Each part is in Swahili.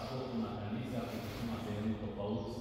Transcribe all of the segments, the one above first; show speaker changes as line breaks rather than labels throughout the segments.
askofu na kanisa kutuma sehemu tofauti,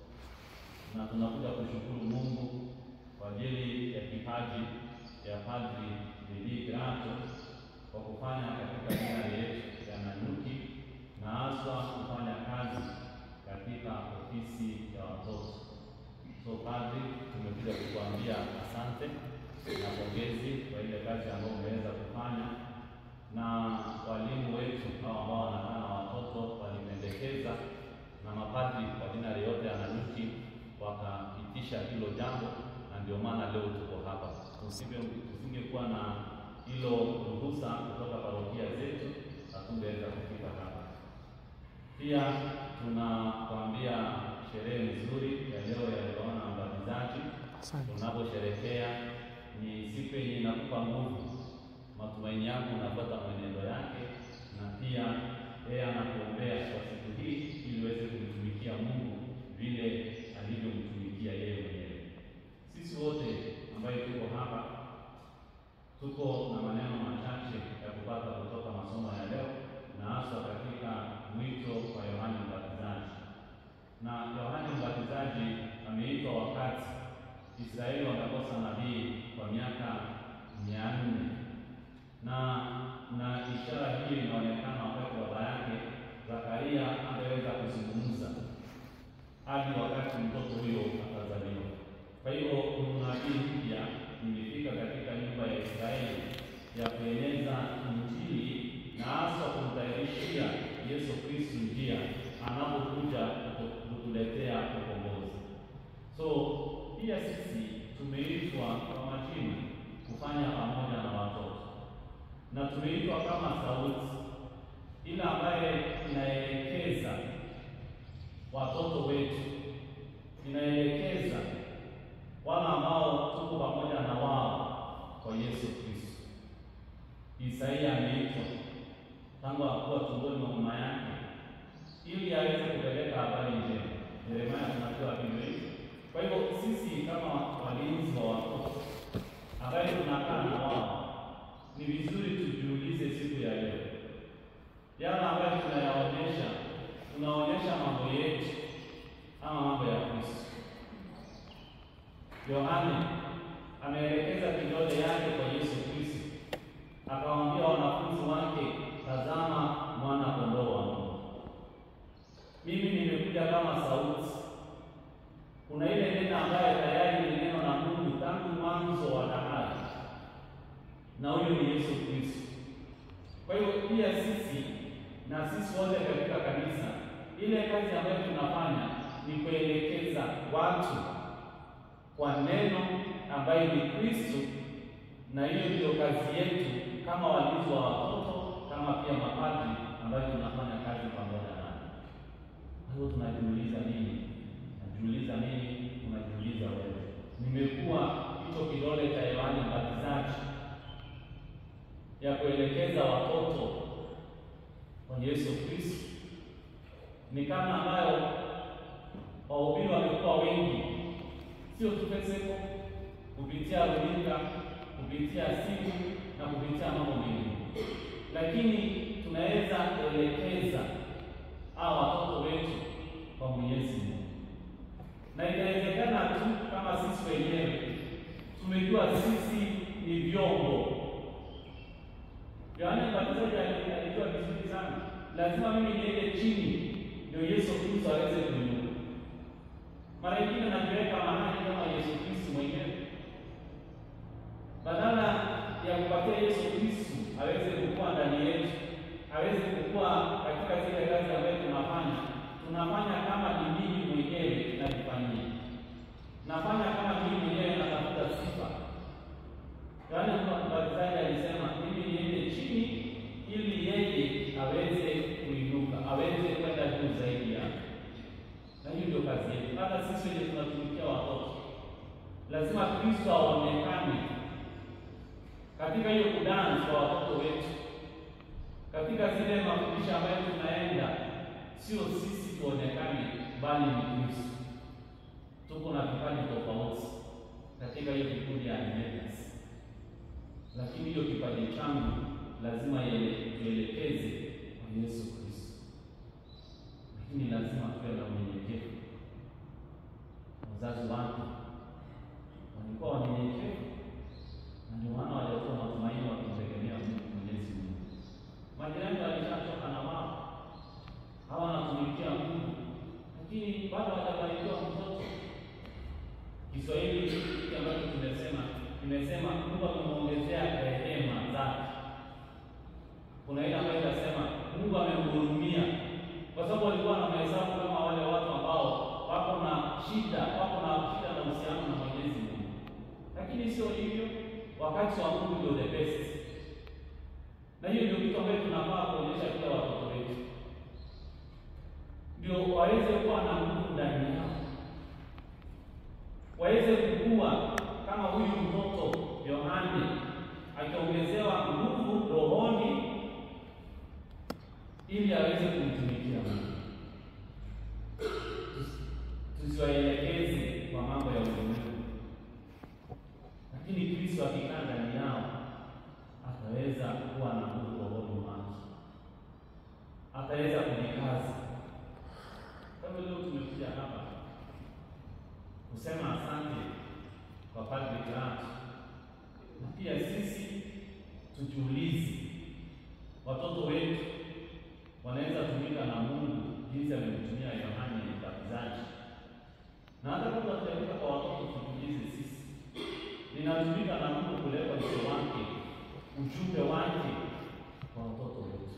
na tunakuja kushukuru Mungu kwa ajili ya kipaji ya Padri Didi Grato kwa kufanya katika dinari yetu ya Nanyuki na haswa kufanya kazi katika ofisi ya watoto. So padri, tumekuja kukuambia asante na pongezi kwa ile kazi ambayo umeweza kufanya, na walimu wetu hao ambao wanakaa na watoto walipendekeza, na mapadri kwa dinari yote ya Nanyuki wakapitisha hilo jambo, na ndio maana leo tuko hapa. Tusingekuwa na hilo ruhusa kutoka parokia zetu, hatungeweza kufika hapa. Pia tunakwambia sherehe nzuri ya leo ya Yohana Mbatizaji tunaposherekea, ni siku yenye inakupa nguvu, matumaini yako unafuata mwenendo yake, na pia yeye anakuombea kwa siku hii ili uweze kumtumikia Mungu vile alivyomtumikia yeye mwenyewe. Sisi wote ambayo tuko hapa tuko na maneno machache ya kupata kutoka masomo ya leo na hasa katika mwito wa Yohane Mbatizaji. Na Yohane Mbatizaji ameitwa wakati Israeli wamekosa nabii kwa miaka mia nne na na ishara hiyo inaonekana wakati baba yake Zakaria angeweza kuzungumza hadi wakati mtoto huyo atazaliwa. Kwa hiyo unabii mpya imefika katika nyumba ya Israeli ya kueneza Injili na hasa kumtayarishia Yesu Kristu njia anapokuja kutuletea ukombozi. So pia sisi tumeitwa kwa majina kufanya pamoja na watoto, na tumeitwa kama sauti ile ambaye inaelekeza watoto wetu, inaelekeza wale ambao tuko pamoja na wao kwa Yesu Kristo. Isaia ameitwa tangu akuwa tumboni mwa mama yake ili aweze kupeleka habari njema. Yeremia tunajua vivyo hivyo. Kwa hivyo sisi kama walinzi wa watoto ambaye tunakaa na wao, ni vizuri tujiulize siku ya leo, yale ambayo tunayaonyesha, tunaonyesha mambo yetu ama mambo ya Kristo. Yohane ameelekeza kidole yake kwa Yesu Kristo, akawaambia wanafunzi wake, tazama mwana kondoo wa Mungu. Mimi nimekuja kama sauti. Kuna ile neno ambaye tayari ni neno la Mungu tangu mwanzo wa dahari, na huyo ni Yesu Kristo. Kwa hiyo pia sisi na sisi wote katika kanisa, ile kazi ambayo tunafanya ni kuelekeza watu kwa neno ambayo ni Kristo, na hiyo ndio kazi yetu kama walinzi wa watoto, kama pia mapadri ambayo tunafanya kazi pamoja nao. Kwa hiyo tunajiuliza nini? Najiuliza mimi, unajiuliza wewe. Nimekuwa hicho kidole cha Yohane Mbatizaji ya kuelekeza watoto kwa Yesu Kristo, ni kama ambayo wahubiri wamekuwa wengi sio tu Facebook, kupitia runinga, kupitia simu na kupitia mambo mengine, lakini tunaweza kuelekeza hao watoto wetu kwa Mwenyezi Mungu, na inawezekana tu kama sisi wenyewe tumejua sisi ni vyombo. Yohane Mbatizaji alijua vizuri sana, lazima mimi niende chini ndio Yesu Kristo aweze kuinuka. Mara nyingine najiweka mahali kama Yesu Kristo mwenyewe, badala ya kupatia Yesu Kristo aweze kukua ndani yetu, aweze kukua katika zile kazi ambayo tunafanya. Tunafanya kama ni mimi mwenyewe najifanyia, nafanya kama mimi mwenyewe natafuta sifa. Yohane Mbatizaji alisema mimi niende chini ili yeye aweze kuinuka, aweze kwenda juu zaidi yake na hiyo ndio kazi yetu. Hata sisi wenye tunatumikia watoto, lazima Kristo aonekane katika hiyo kudansi kwa watoto wetu, katika zile mafundisho ambayo tunaenda, sio sisi tuonekane, bali ni Kristo. Tuko na vipaji tofauti katika hiyo vikundi ya Adventist, lakini hiyo kipaji changu lazima tuelekeze kwa Yesu Kristo. imesema Mungu amemwongezea rehema zake. Kuna ile ambayo inasema Mungu amemhurumia, kwa sababu walikuwa na mahesabu kama wale watu ambao wako na shida, wako na shida na uhusiano na Mwenyezi Mungu, lakini sio hivyo. Wakati wa Mungu ndio the best, na hiyo ndio kitu ambacho tunafaa kuonyesha pia watoto wetu, ndio waweze kuwa na nguvu ndani yao, waweze kukua kama huyu mtoto Yohane akiongezewa nguvu rohoni ili aweze kumtumikia Mungu. Tusiwaelekeze kwa mambo ya ulimwengu, lakini Kristo akikaa ndani yao ataweza kuwa na nguvu rohoni mwake, ataweza kujikaza. Kwa hivyo leo tumekuja hapa kusema asante kwa Padre Grant, na pia sisi tujiulize, watoto wetu wanaweza tumika na Mungu jinsi amemtumia Yohane Mbatizaji, na hata kama tunatumika kwa watoto, tujiulize sisi, ninatumika na Mungu kuleta wito wake, ujumbe wake kwa watoto wetu.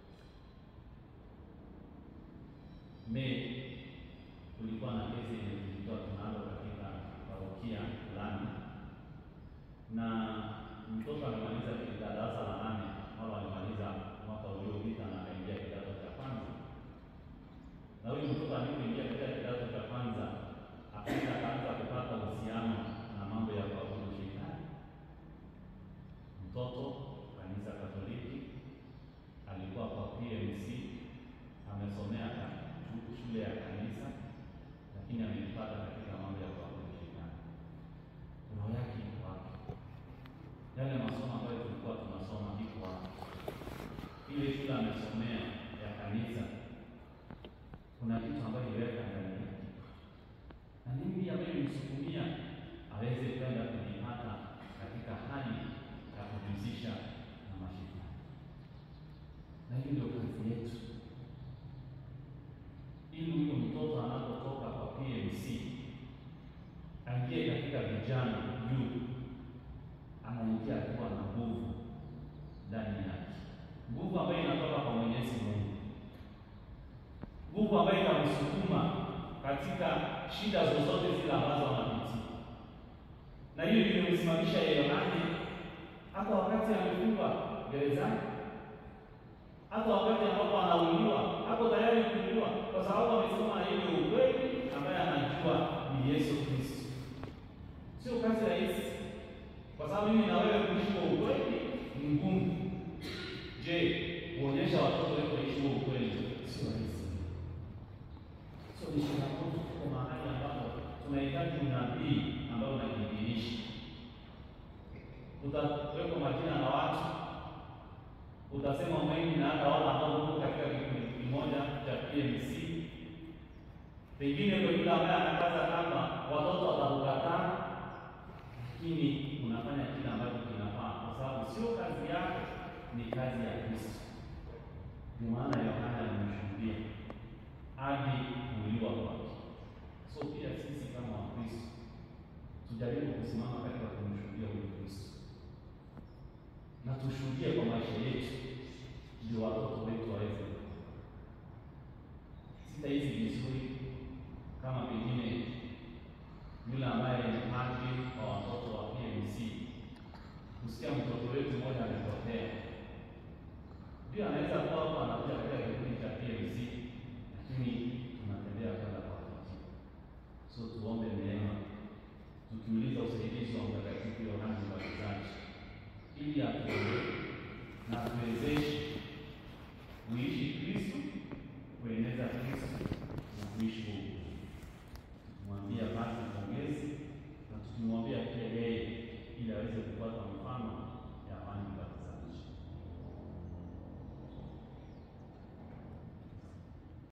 Me kulikuwa na kesi yenye tulikuwa tunalo katika parokia fulani, na mtoto amemaliza darasa la nane au alimaliza mwaka uliopita na akaingia kidato cha kwanza. Na huyu mtoto alipoingia katika kidato cha kwanza, akaenda akaanza kupata uhusiano na mambo ya kuabudu shetani. Mtoto kanisa Katoliki, alikuwa kwa PMC, amesomea shule ya kanisa, lakini amejipata katika mambo ya kuabudu shetani. Roho yake iko wapi? Yale masomo ambayo tulikuwa tunasoma iko wapi? Ile shule amesomea ya kanisa, kuna kitu ambayo iliweka ndani yake, na nini ambayo ilimsukumia aweze kwenda kujipata katika hali ya kujihusisha na mashetani. Na hiyo ndio kazi yetu, ili huyo mtoto anapotoka kwa PMC aingie katika vijana juu, anaingia akiwa na nguvu ndani yake, nguvu ambayo inatoka kwa Mwenyezi Mungu, nguvu ambayo inamsukuma katika shida zozote zile ambazo anapitia. Na hiyo ndio ilimsimamisha Yohane hata wakati amefungwa gerezani, hata wakati ambapo anauliwa, hapo tayari kuuliwa, kwa sababu amesema ile ukweli ambaye anajua ni Yesu Kristo. Sio kazi rahisi, kwa sababu mimi na wewe kuishi kwa ukweli ni ngumu. Je, kuonyesha watoto wetu waishi kwa ukweli sio rahisi? Sio ni changamoto. Tuko mahali ambapo tunahitaji unabii ambao unajidhihirisha. Utawekwa majina na watu, utasema mengi na hata wale ambao uko katika kikundi kimoja cha PMC, pengine kwa yule ambaye anakaza kamba watoto watakukataa lakini unafanya kile ambacho kinafaa, kwa sababu sio kazi yako, ni kazi ya Kristo. Ndio maana Yohana alimshuhudia hadi kuuliwa kwake. So pia sisi kama Wakristo tujaribu kusimama katika kumshuhudia huyu Kristo na tushuhudie kwa maisha yetu, ndio watoto wetu waweze. Sitahisi vizuri kama pengine yule ambaye ni padri kwa watoto wa PMC kusikia mtoto wetu mmoja amepotea. Ndio anaweza kuwa hapo anakuja katika kikundi cha PMC, lakini tunatembea kwenda kwa wakati. So tuombe neema, tukiuliza usaidizi wa Mtakatifu Yohane Mbatizaji ili atuombee na tuwezeshe kuishi